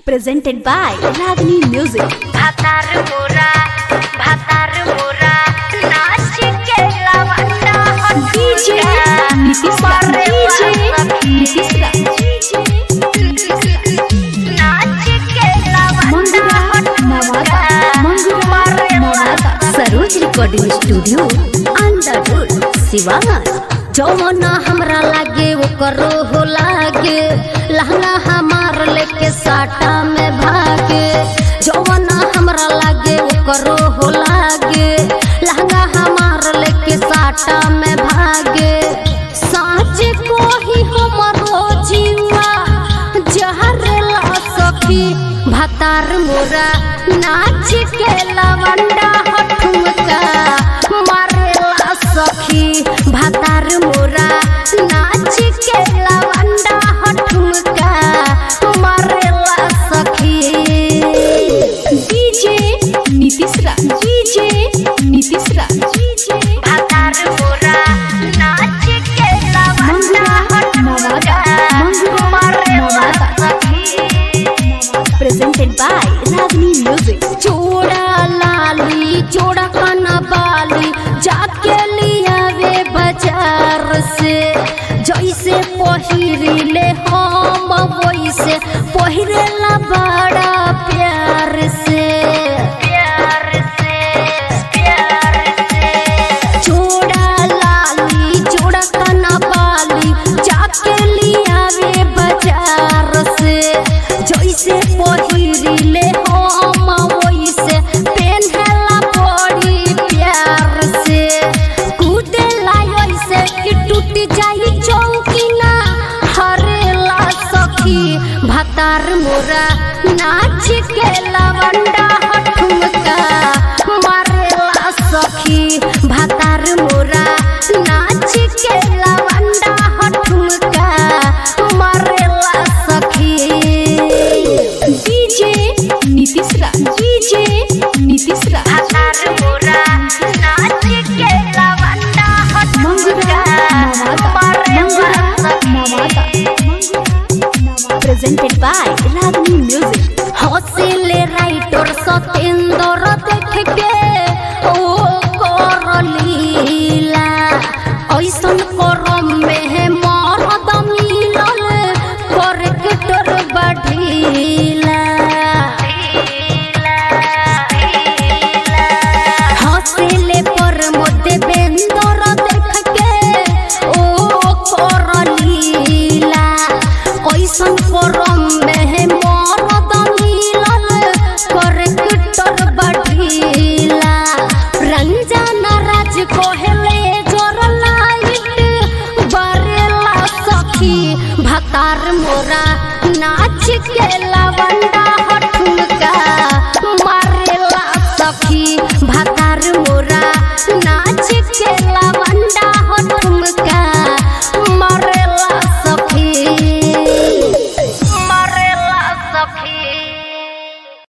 presented by Ragini Music. भातार मोरा भातार मोरा नाच के लवंडा DJ नीतीश रा DJ नीतीश रा नाच के लवंडा Mangura Nawada Mangura Nawada Saroj recording studio Andar road Siwan जौना हमरा लागे ओकरो हो लागे लहंगा हमार लेके साटा में भागे जौना हमरा लागे ओकरो हो लागे लहंगा हमार लेके साटा में भागे साँच को ही हमरो जीवा जहर ला सखी भतार मोरा नाच के लवंडा हठुमका मारेला सखी भतार मोरा नाच के लवंडा हठुमका मारेला सखी डीजे नीतीश रा डीजे नीतीश रा डीजे भातार मोरा नाच के लवंडा Nawada Mangura Nawada presented by Ragini Music. चोड़ा लाली चोड़ा खाना बाली जाके लिया वे बाजार से जैसे पहिरिले हम वैसे पहिरेला बड़ा प्यार से प्यार से प्यार से चोड़ा लाली चोड़ा खाना बाली जाके लिया वे बाजार से जैसे पहिरिले हम वैसे पेन्हला बड़ी प्यार से कूदेला ऐसे कि टूट जाई चौकिना हरेला सखी भतार मोरा नाच के लवंडा हठुमका मारेला सखी भतार मोरा नाच के लवंडा हठुमका मारेला सखी डीजे नीतीश रा डीजे नीतीश रा भातार मोरा नाच के लवंडा Mangura Nawada Mangura Nawada presented by Ragini Music. हौसले राइटर सतेंद्र देख के ओ करलीला ऐसन करम में मरद मिलल करकटर बढ़ीला हौसले पर मोदे बेंदर देख के ओ करलीला ऐसन करम में मरद मिलल करकटर बढ़ीला रंजन राज कोहले जोर लाइट बरेला सखी भतार मोरा नाच के लवंडा